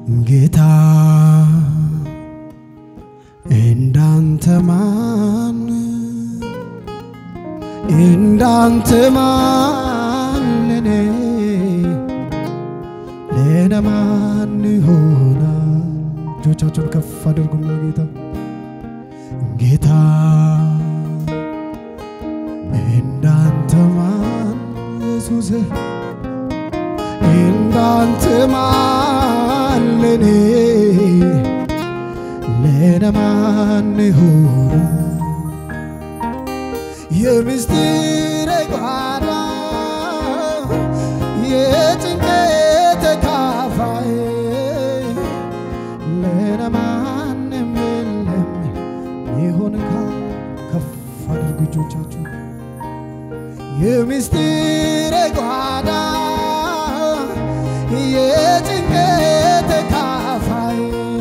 ጌታ እንዳንተ ማን እንዳንተ ማን ለኔ ለኔ ማን ይሆናል? እጆቻችሁን ከፍ አድርጉና ጌታ ጌታ እንዳንተ ማን ኢየሱስ እንዳንተ ማን ለኔ ለኔ ማን ይሆናል? የምስጢር ጓዳ የጭንቀት ተካፋይ ለኔ ማንም የለም ይሆን ከፍ አድርጉ እጆቻችሁ የምስጢር ጓዳ የጭንቀት ተካፋይ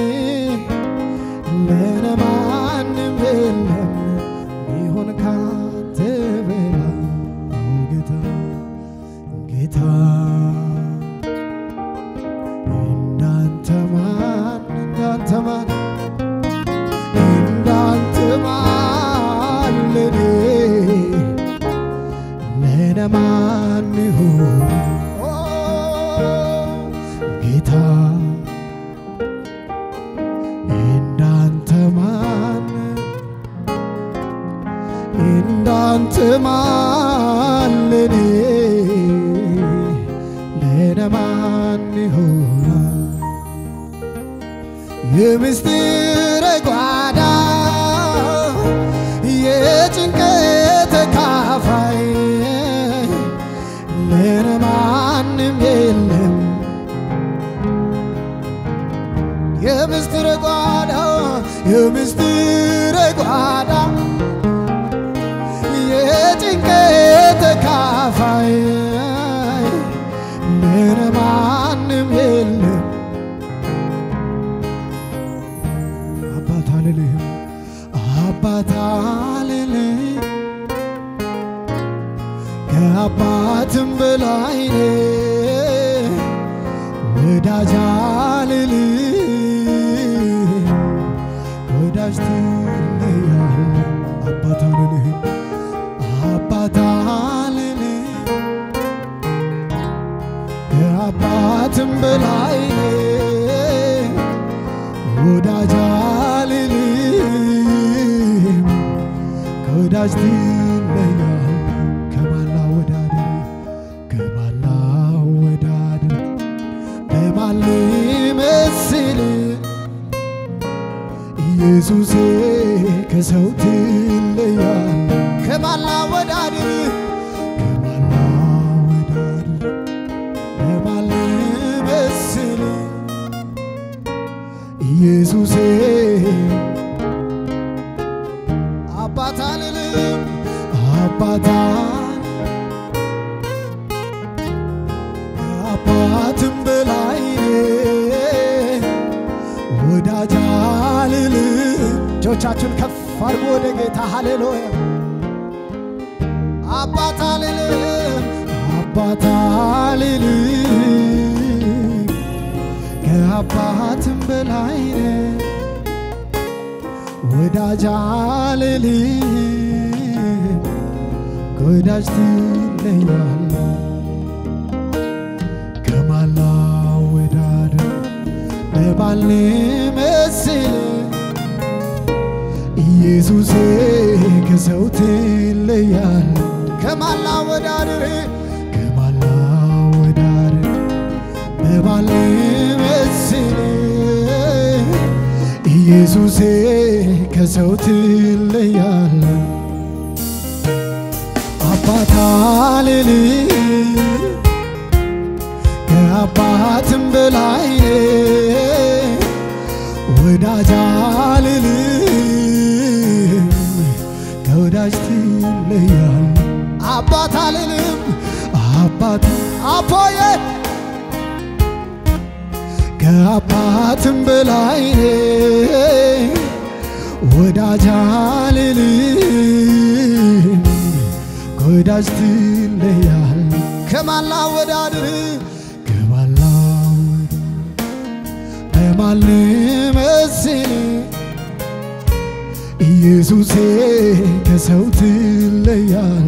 ለኔ ማንም የለም ይሆን ካንተ በላይ ጌታ ጌታ እንዳንተ ማን እንዳንተ ማን እንዳንተ ማን ለኔ ለኔ ማን ይሆን ጌታ እንዳንተ ማን እንዳንተ ማን ለኔ ለኔ ማን ይሆናል? የምስጢር ጓዳ የጭንቀት ተካፋይ ለኔ ማንም የለም የምስጢር ጓዳ የምስጢር ጓዳ የጭንቀት ተካፋይ ለኔ ማንም የለም። አባት አልልህም አባት አልልህም ከአባትም በላይ ነህ ወዳጅ አልልህም ወዳጅ ትለያለህ አባት አልልህም አባት አልልህም ከአባትም በላይ ነህ ወዳጅ አልልህም ከወዳጅ ትለያለህ ከማላ ወዳደር ከማላ ወዳደር በማን ልመስል ኢየሱሴ ከሰው ትለያለህ ከማላ ወዳደር ከማላ ወዳደር በማን ልመስል ኢየሱሴ አባት አልልም አባት ከአባትም በላይ ነህ ወዳጅ አልልም እጆቻችሁን ከፍ አድርጎ ወደ ጌታ ሃሌሉያ አባት አልልም አባት አልልም ከአባትም በላይ ነህ ወዳጅ አልልም ከወዳጅ ትለያለህ ከማላ ወዳደር በማን ልመስል ኢየሱሴ ከሰው ትለያለህ ከማላ ወዳደር ከማላ ወዳደር በማን ልመስል ኢየሱሴ ከሰው ትለያለህ አባት አልልም ከአባትም በላይ ነህ ወዳጅ አልልም ከወዳጅ ትለያለህ አባት አልልም አባት አፖዬ ከአባትም በላይ ነህ ወዳጅ አልልም ከወዳጅ ትለያለህ ከማላ ወዳድር ከማላ በማን ልመስል ኢየሱሴ ከሰው ትለያል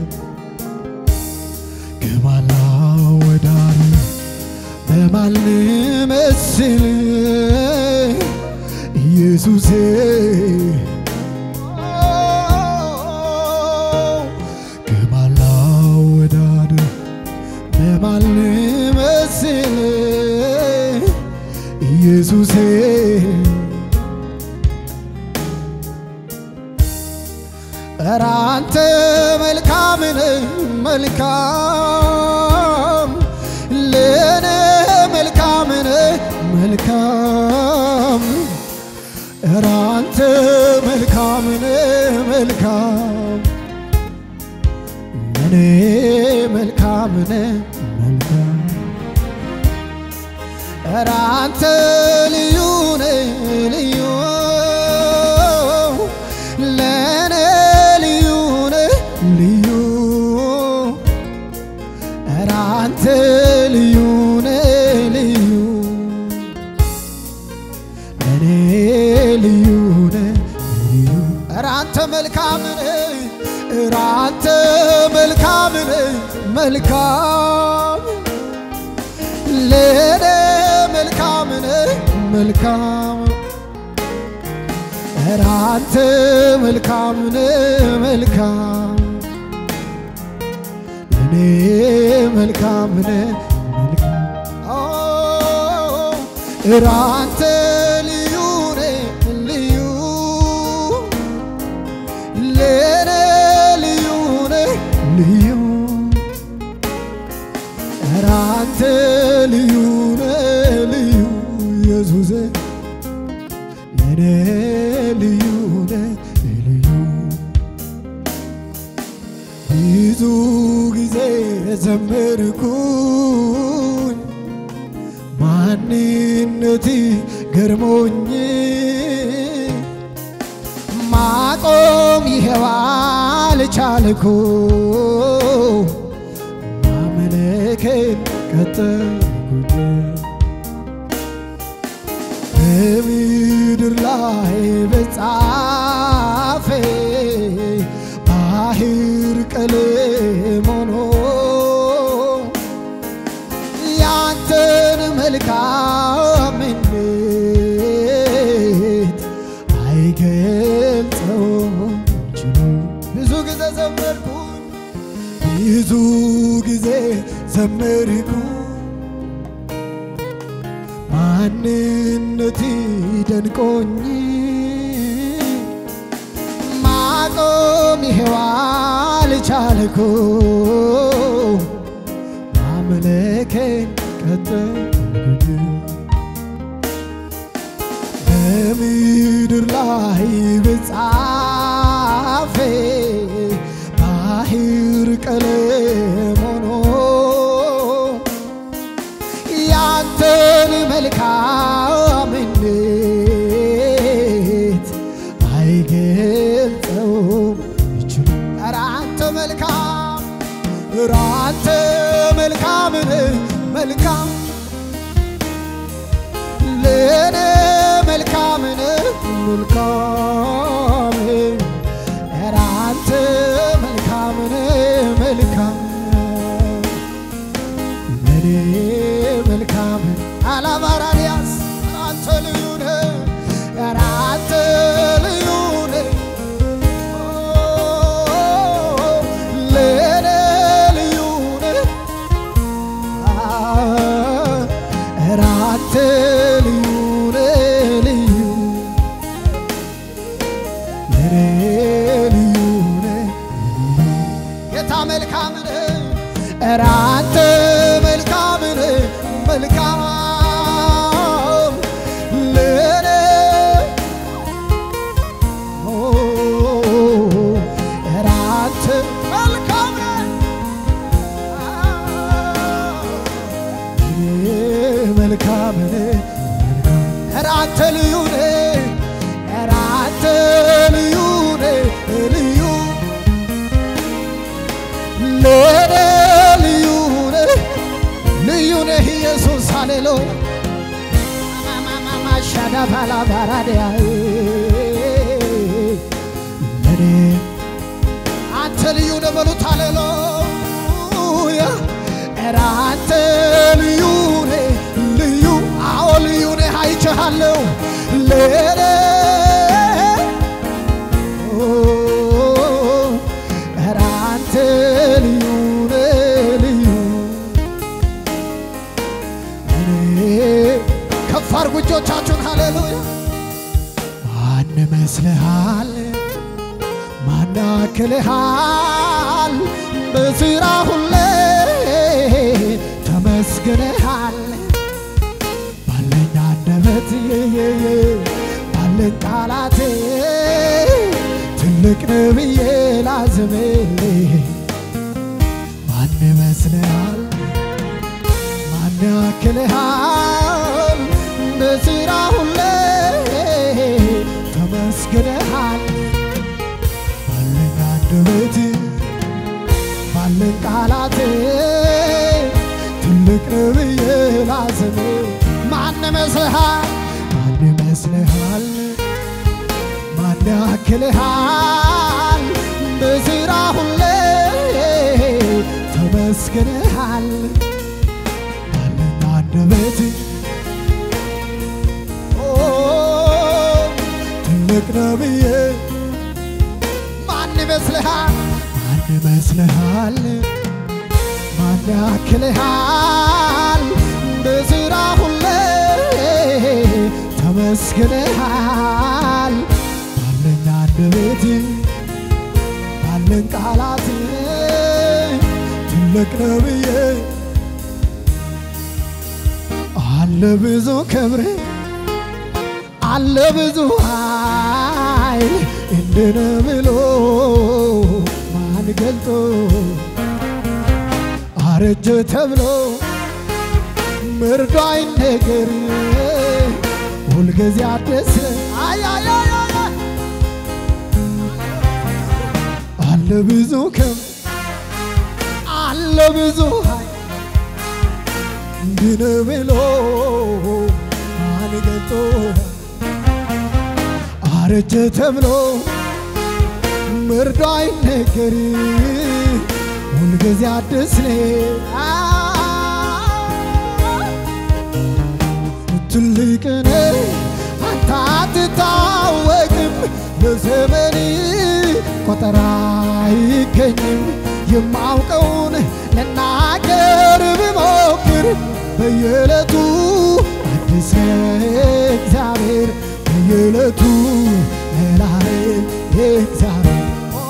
ከማን ላወዳድር በማን ልመስል ኢየሱሴ ከማን ላወዳድር በማን ልመስል ኢየሱሴ ኧረ አንተ መልካም ነህ መልካም ለኔ መልካም ነህ መልካም ኧረ አንተ መልካም ነህ መልካም ለኔ መልካም ነህ መልካም ኧረ አንተ ልዩ ነህ ልዩ ለኔ ልዩ ነህ ልዩ ኧረ አንተ ልዩ ነህ ልዩ ለኔ ልዩ ነህ ልዩ ኧረ አንተ መልካም ነህ ኧረ አንተ መልካም ነህ መልካም ለኔ መልካም ነህ መልካም ኧረ አንተ መልካም ነህ መልካም ለኔ መልካም ነህ መልካም ኧረ አንተ ልዩ ነህ ልዩ ለኔ ልዩ ነህ ልዩ ኧረ አንተ ልዩ ነህ ልዩ ኢየሱስ ለኔ ልዩ ነህ ልዩ ብዙ ጊዜ ዘመርኩኝ ማንነቴ ገርሞኝ ማቆም ይሄው አልቻልኩ ማመለኬን ቀጠልኩኝ በምድር ላይ በጻፌ ባህር ቀለም ሆኖ ያንተን መልካምነት አይገልጸውም ችሎ ብዙ ጊዜ ዘመርኩኝ ብዙ ጊዜ ዘመርኩ ማንነት ደንቆኝ ማቆም ይሄው አልቻልኩ ማምለኬን ቀጠልኩኝ በምድር ላይ በጻፌ ባህር ቀለም ሆኖ ያንተን መልካምነት አይገልጸውም ይችሉ ኧረ አንተ መልካም ኧረ አንተ መልካም ነህ መልካም ለኔ መልካም ነህ መልካም ኧረ አንተ መልካም ነህ መልካም ለኔ መልካም አላማራንያስ አንተ ልዩ ነህ ኧረ አንተ ልዩ ነህ ለኔ ልዩ ነህ ኧረ አንተ ልዩ ነህ ልዩ ለኔ ልዩ ነህ ጌታ መልካም ነህ ኧረ አንተ መልካም ነህ መልካም ለኔ ኦ ኧረ አንተ መልካም ነህ ለኔ መልካም ነህ ኧረ አንተ ልዩ ነህ ኧረ አንተ ልዩ ነህ ልዩ ለኔ ልዩ ነህ ልዩ ነህ ኢየሱስ ሃሌሉያ ሻዳፋላ ባራዲያ ለኔ አንተ ልዩ ነህ በሉት ሃሌሉያ ኧረ አንተ ልዩ ነህ ልዩ አዎ ልዩ ነህ አይቼሃለሁ ለኔ ኧረ አንተ ልዩ ነህ ልዩ እኔ ከፍ አድርጉ እጆቻችሁን ሃሌሉያ ማን መስልሃል ማን ያክልሃል በስራ ሁሌ ተመስግነሃል ባለኝ አንደበት የየየ ባለኝ ቃላቴ ትልቅ ነብዬ ላዝምልህ ማን ይመስልሃል ማን ያክልሃል በስራ ሁሌ ተመስግነሃል ባለኝ አንደበት ባለኝ ቃላት ትልቅ ነብዬ ላዝም ማን ይመስልሃል ማን ይመስልሃል ማን ያክልሃል በስራ ሁሌ ተመስግነሃል ባለኝ አንደበት ኦ ትልቅ ነብዬ ማን ይመስልሃል ማን ይመስልሃል ማን ያክልሃል በስራ ሁሌ ተመስግነሃል ባለኝ አንደበት ባለኝ ቃላት ትልቅ ነብዬ አለ ብዙ ክብር አለ ብዙ ኃይል እንድነ ብሎ ማን ገልጦ አረጀ ተብሎ መርዶ አይነገር ሁልጊዜ አደሰ አያያያያ አለ ብዙ ክብር አለ ብዙ ኃይል እንድነ ብሎ ማን ገልጦ አረጀ ተብሎ መርዶ አይነገር ሁልጊዜ አዲስ ነህ ትልቅ ነህ አንተ አትታወቅም በዘመን ቆጠራ አይገኝም የማውቀውን ልናገር ብሞክር በየዕለቱ አዲስ ነህ እግዚአብሔር በየዕለቱ እላል እግዚአብሔር ኦ፣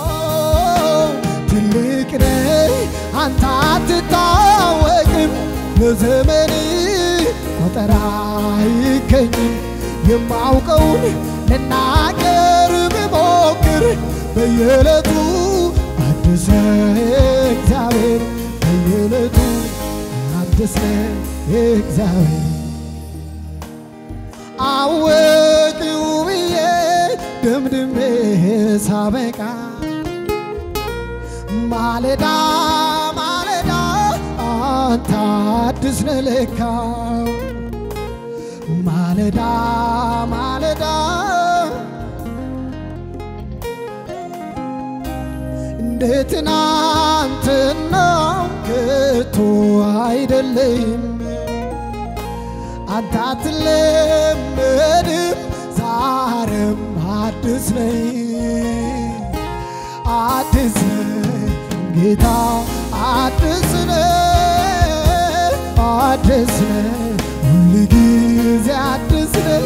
ትልቅ ነህ አንተ አትታወቅም በዘመን ቆጠራ አይገኝም የማውቀውን ልናገር ብሞክር በየዕለቱ አዲስ ነህ እግዚአብሔር በየዕለቱ አዲስ ነህ እግዚአብሔር አወቅው ብዬ ደምድሜ ሳበቃ ማለዳ ማለዳ አንተ አዲስ ነህ ለካ ማለዳ ማለዳ እንደ ትናንትናው ከቶ አይደለም አንተ አትለመድም ዛሬም አዲስ ነህ አዲስ ነህ ጌታ አዲስ ነህ አዲስ ነህ ሁል ጊዜ አዲስ ነህ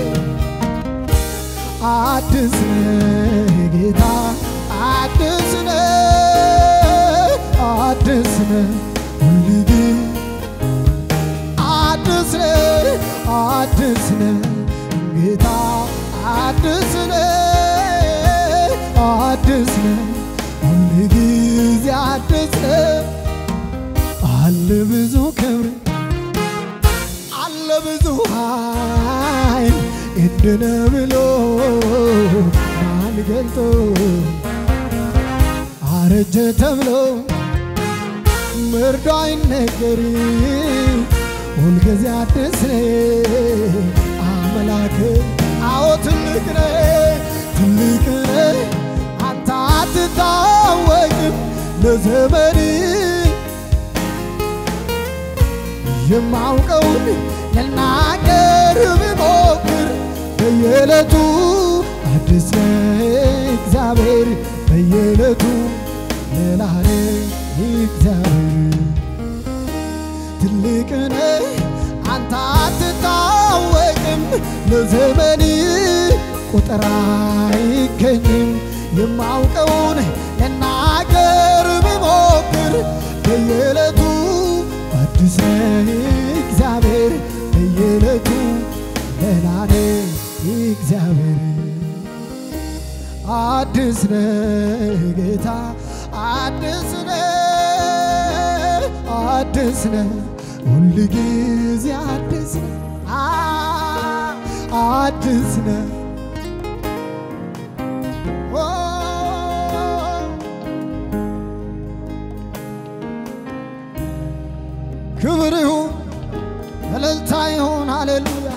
አዲስ ነህ ጌታ አዲስ ነህ አዲስ ነህ ሁል ጊዜ አዲስ ነህ አዲስ ነህ ጌታ አዲስ ነህ አዲስ ነህ ሁል ጊዜ አዲስ ነህ አለ ብዙ ክብር አለ ብዙ ኃይል እንድነ ብሎ ማን ገልጦ አረጀ ተብሎ መርዶ አይነገር ሁልጊዜ አዲስ ነህ አምላክ አምላክ አዎ ትልቅ ነህ ትልቅ ነህ አንተ አትታወቅም ለዘመን የማውቀውን ልናገር ብሞክር በየዕለቱ አዲስ ነህ እግዚአብሔር በየዕለቱ ሌላ ነህ እግዚአብሔር ትልቅ ነህ አንተ አትታወቅም ለዘመን ቁጥር አይገኝም የማውቀውን ልናገር ብሞክር በየዕለቱ አዲስ ነህ እግዚአብሔር በየዕለቱ ሌላ ነህ እግዚአብሔር አዲስ ነህ ጌታ አዲስ ነህ አዲስ ነህ ሁል ጊዜ አዲስ ነህ አ- አዲስ ነህ ኦ፣ ክብር ይሁን እልልታ ይሁን ሃሌሉያ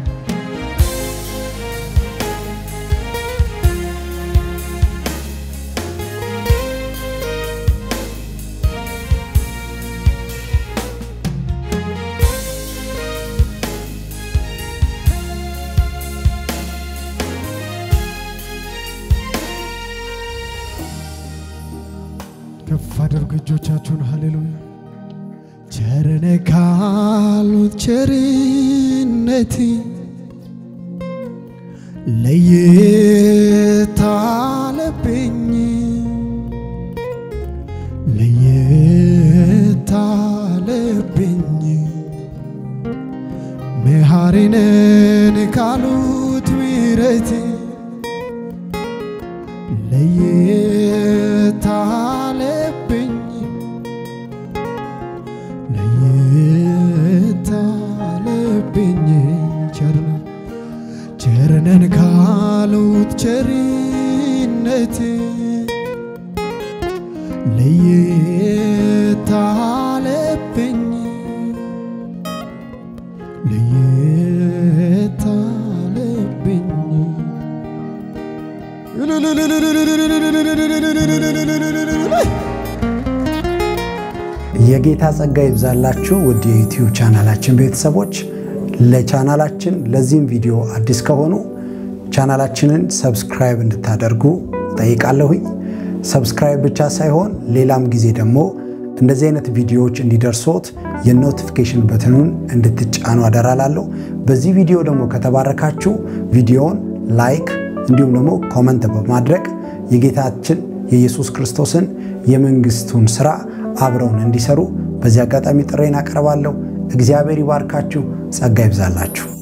ከፍ አድርጉ እጆቻችሁን ሃሌሉያ ቸርነ ካሉት ቸርነት ለየት አለብኝ ለየት አለብኝ መሐሪነን ካሉት ምሕረት ለየት አለብኝ ለየት አለብኝ ቸርነ ቸርነን ካሉት ቸርነት ለየት አለብኝ ለየት አለብኝ የጌታ ጸጋ ይብዛላችሁ ውድ የዩቲዩብ ቻናላችን ቤተሰቦች። ለቻናላችን ለዚህም ቪዲዮ አዲስ ከሆኑ ቻናላችንን ሰብስክራይብ እንድታደርጉ ጠይቃለሁኝ። ሰብስክራይብ ብቻ ሳይሆን ሌላም ጊዜ ደግሞ እንደዚህ አይነት ቪዲዮዎች እንዲደርሶት የኖቲፊኬሽን በትኑን እንድትጫኑ አደራላለሁ። በዚህ ቪዲዮ ደግሞ ከተባረካችሁ ቪዲዮውን ላይክ እንዲሁም ደግሞ ኮመንት በማድረግ የጌታችን የኢየሱስ ክርስቶስን የመንግስቱን ስራ አብረውን እንዲሰሩ በዚህ አጋጣሚ ጥሬን አቀርባለሁ። እግዚአብሔር ይባርካችሁ፣ ጸጋ ይብዛላችሁ።